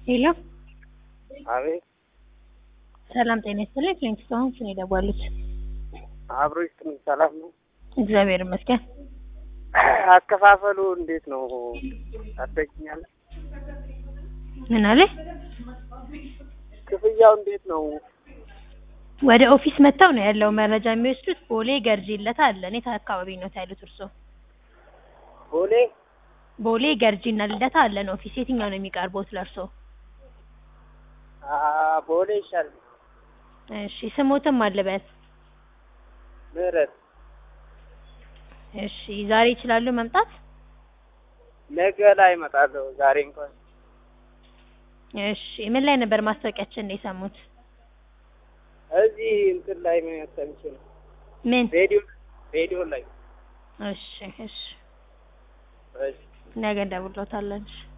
ሄሎ አቤት ሰላም ጤና ይስጥልኝ። ክሊኒክ አሁን ስን የደወሉት አብሮ ይስጥልኝ። ሰላም ነው? እግዚአብሔር ይመስገን። አከፋፈሉ እንዴት ነው? ታስረጅኛለህ? ምን አለ? ክፍያው እንዴት ነው? ወደ ኦፊስ መጥተው ነው ያለው መረጃ የሚወስዱት። ቦሌ ገርጂ ለታ አለ። የት አካባቢ ነው ያሉት እርሶ? ቦሌ ቦሌ ገርጂ እና ልደታ አለን ኦፊስ። የትኛው ነው የሚቀርቦት ለእርሶ? አ ቦሌ ይሻል። እሺ ስሞትም አለበት። ምህረት እሺ ዛሬ ይችላሉ መምጣት? ነገ ላይ እመጣለሁ። ዛሬ እንኳን እሺ ምን ላይ ነበር ማስታወቂያችን ነው የሰሙት? እዚህ እንትን ላይ ሰምቼ ነው። ምን? ሬዲዮ ሬዲዮ ላይ እሺ እሺ እሺ ነገ እንደውሎታለን። እሺ